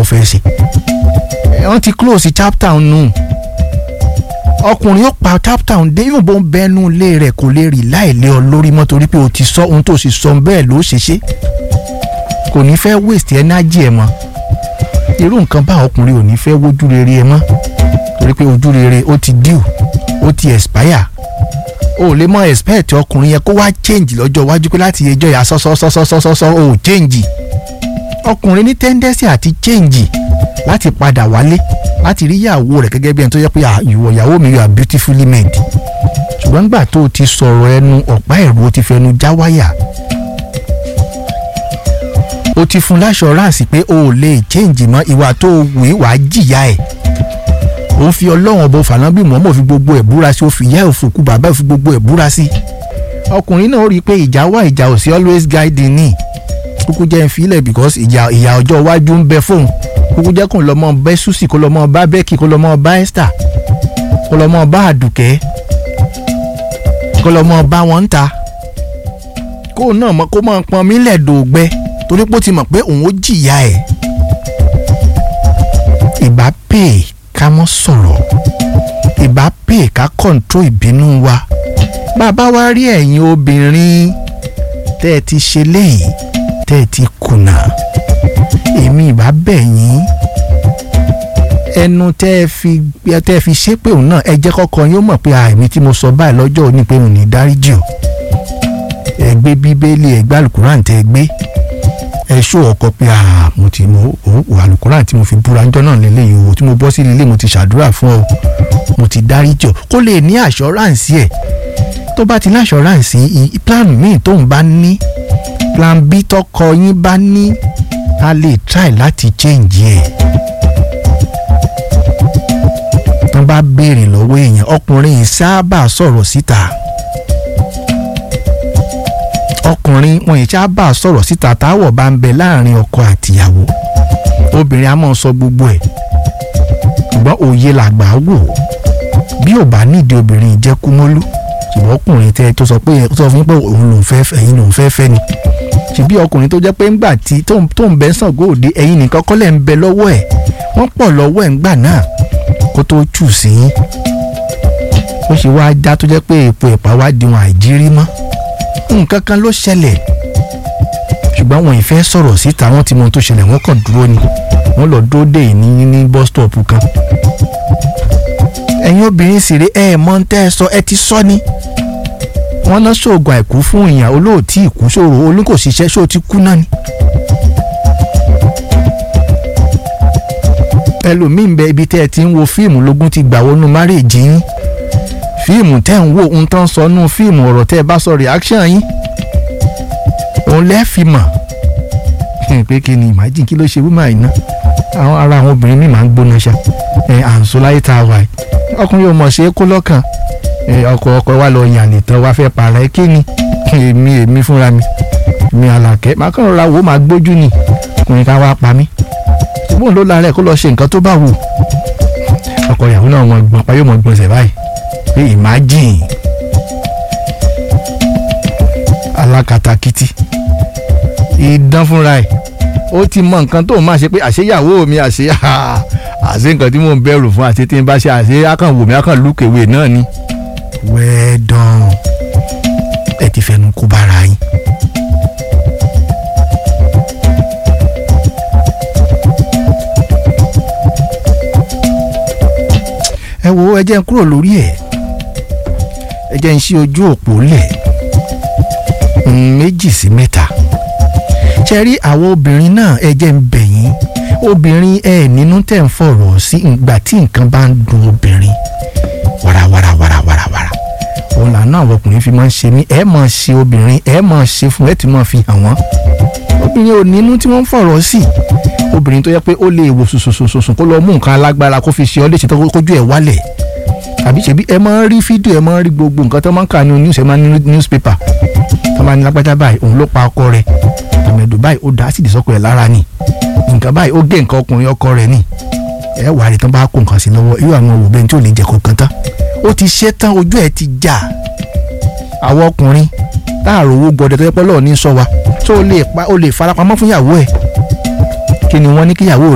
fẹ́ ṣe wọ́n ti close chapter nù ọkùnrin yóò pa chapter dé even bó ń bẹnu ilé rẹ̀ kò lè rí láìlé ọ lórí mọ́ torí pé o ti sọ ohun tó sì sọ bẹ́ẹ̀ ló ṣe ṣe kò ní fẹ́ waste energy ẹ̀ mọ́ irú nǹkan bá ọkùnrin ò ní fẹ́ wojú rere ẹ mọ́ torí pé ojú rere ó ti due ó ti expire o lè mọ expect ọkùnrin yẹn kó wá change lọ́jọ́ iwájú pé láti ẹjọ́ yà sọ́sọ́sọ́sọ́sọ́ o change ọkùnrin ní tendency àti change láti padà wálé láti rí ìyàwó rẹ̀ gẹ́gẹ́ bí ẹni tó yẹ pé ìwọ ìyàwó mi you are beautifully made ṣùgbọ́n nígbà tó o ti sọ̀rọ̀ ẹnu ọ̀pá ẹ̀rù o ti fẹnu já wáyà o ti fún láṣọránsì pé o ò lè change mọ́ ìwà tó o wù í wàá jìyà ẹ̀ ó fi ọlọ́run ọba fànábì mọ́mọ́ fi gbogbo ẹ̀ búra sí ó fi ìyá òfòkú bàbá fi gbogbo ẹ̀ búra sí. ọkùnrin náà rí i pé ìjà wà ìjà ò sí always guiding ní kúkú jẹ́ ń filẹ̀ because ìjà ìyà ọjọ́ iwájú ń bẹ fóun kúkú jẹ́ kó lọ́mọ bẹ́ susi kó lọ́mọ bá bẹ́ẹ̀kì kó lọ́mọ bá esther kó lọ́mọ bá àdùkẹ́ kó lọ́mọ bá wọn ń ta kó náà mọ kó máa pọn mílẹ̀ dògbẹ torí pé ó ti mọ̀ pé òun ó jìyà ẹ̀ ìbá pè é ká mọ́ sọ̀rọ̀ ìbá pè ká kọ̀ǹtró ìbínú wa bàbá wa rí ẹ̀yin obìnrin tẹ́ ẹ ti ṣe léyìí tẹ́ ẹ ti kùnà èmi ìbá bẹ̀ yín ẹnu tẹ́ ẹ fi tẹ́ ẹ fi ṣépè òun náà ẹ jẹ́ kọ́kọ́ yín ó mọ̀ pé àìmí tí mo sọ báyìí lọ́jọ́ òní pé òun ní dáríjì o ẹ gbé bíbélì ẹ gbá àlùkùránì tẹ́ ẹ gbé ẹ ṣó ọkọ pé ah mo ti mo wà àlùkùránì tí mo fi búra ńjọ́ náà lélẹ́yìí o tí mo bọ́ sí ilé mo ti ṣàdúrà fún ọ mo ti dáríjì ọ kó lè ní àṣọránsì ẹ tó bá ti ní àṣọránsì plan míì tóun bá ní plan b tọkọ yín bá ní a lè try láti change ẹ tó bá béèrè lọ́wọ́ èèyàn ọkùnrin yìí sábà sọ̀rọ̀ síta ọkùnrin wọn yìí sábà sọ̀rọ̀ síta táwọ̀ bá ń bẹ láàrin ọkọ àtìyàwó obìnrin á máa sọ gbogbo ẹ̀ ṣùgbọ́n òye làgbà wò bí ò bá nídìí obìnrin ìjẹ́kúmólú ṣùgbọ́n ọkùnrin tẹ tó sọ pé tó sọ fún yín pé òun lòún fẹ́ ẹ̀yin lòún fẹ́ fẹ́ ni ṣùbí ọkùnrin tó jẹ́ pé ńgbà tí tó ń bẹ́ sàn góòdì ẹ̀yin nìkan kọ́lẹ̀ ń bẹ lọ́wọ́ ẹ̀ wọ́n pọ̀ lọ́wọ́ ẹ̀ ńgbà náà kó tó tù sí yín ó ṣe wá já tó jẹ́ pé èpo ẹ̀pà wá di wọn àìjírí mọ́ nǹkan kan ló ṣẹlẹ̀ ṣùgbọ́n wọn ìfẹ́ sọ̀rọ̀ síta wọ́n ti mọ ohun tó ṣẹlẹ̀ wọ́n kàn dúró ni wọ́n lọ dúró dé ní ní bus stop kan ẹ̀yin obìnrin sì rí ẹ̀ mọ́ ń tẹ́ ẹ sọ ẹ ti sọ ni wọ́n ná ṣoògùn àìkú fún èèyàn olóòtí ìkú ṣòro olùkòṣiṣẹ́ ṣó ti kú náà ni. ẹlòmíín bẹ ibi tẹ́ ẹ ti ń wo fíìmù lógún ti gbà wọnú márèèjì yín fíìmù tẹ́ ń wò ń tán sọ nú fíìmù ọ̀rọ̀ tẹ́ ẹ bá sọ reaction yín òun lẹ́ fi mọ̀ pé kí ni imagine kí ló ṣe wúmọ̀ àìná àwọn ara àwọn obìnrin mi máa ń gbóná ṣá ẹ àǹsó láyé tá a wà yìí ọkùnrin ò mọ̀ ṣe é kó lọ́kàn ọkọ ọkọ wa lọ yàn nìtàn wa fẹ́ para ẹ kí ni èmi èmi fúnra mi mi àlàkẹ́ máa kàn rọra wò ó máa gbójú ni ọkùnrin ká wá pa mí ṣùgbọ́n ló la rẹ̀ kó lọ ṣe nǹkan tó bá wù ọkọ ìyàwó náà mọ̀ gbọ̀n pa yóò mọ̀ gbọ̀nsẹ̀ báyìí pé imagine alákatakítí ìdán fúnra ẹ̀ ó ti mọ nǹkan tó máa ṣe pé àṣeyàwó mi àṣe àṣe nǹkan tí mò ń bẹ̀rù fún àṣe tí n bá ṣe àṣe akàn wò mí akàn lùkèwé náà ni. well done ẹ ti fẹnu kú bára yín. ẹ wo ẹ jẹ́ n kúrò lórí ẹ̀ ẹ jẹ́ n ṣí ojú òpó lẹ̀ méjì sí mẹ́ta ṣe rí àwọn obìnrin náà ẹ jẹ́ ń bẹ̀ yín obìnrin ẹ nínú tẹ̀ ń fọ̀rọ̀ sí ìgbà tí nǹkan bá ń dùn obìnrin wàràwàrà wàràwàrà òun làánú àwọn ọkùnrin fi máa ń ṣe mí ẹ máa ṣe obìnrin ẹ máa ṣe fún ẹ tí máa fi hàn wọ́n obìnrin ò nínú tí wọ́n ń fọ̀rọ̀ sí obìnrin tó yẹ pé ó lè wò sùsùsùsùn kó lọ mú nǹkan alágbára kó fi ṣe ọ léṣe tó kójú ẹ wálẹ̀ àbí ṣebí ẹ máa ń rí fídíò ẹ máa ń rí gbogbo nǹkan tó máa ń kà ní news ẹ máa ń ní newspaper tó máa ń ní lágbájá báyìí òun ló pa ọkọ rẹ̀ tòmẹ̀dù báyìí ó dá ásìdì sọ́kọ ẹ̀ lára ni nǹkan báyìí ó gé nǹkan ọkùnrin ọkọ rẹ̀ ni ẹ wà á rí tán bá kó nǹkan sí lọ́wọ́ irú àwọn òwò bẹ́ẹ̀ tí ò lè jẹ kankan tán ó ti ṣe tán ojú ẹ̀ ti já àwọn ọkùnrin táàrò owó gbọdẹ tó yẹ pé lọ́ọ̀ ní sọ wa tó o lè farapamọ́ fún ìyàwó ẹ̀ kí ni wọ́n ní kíyàwó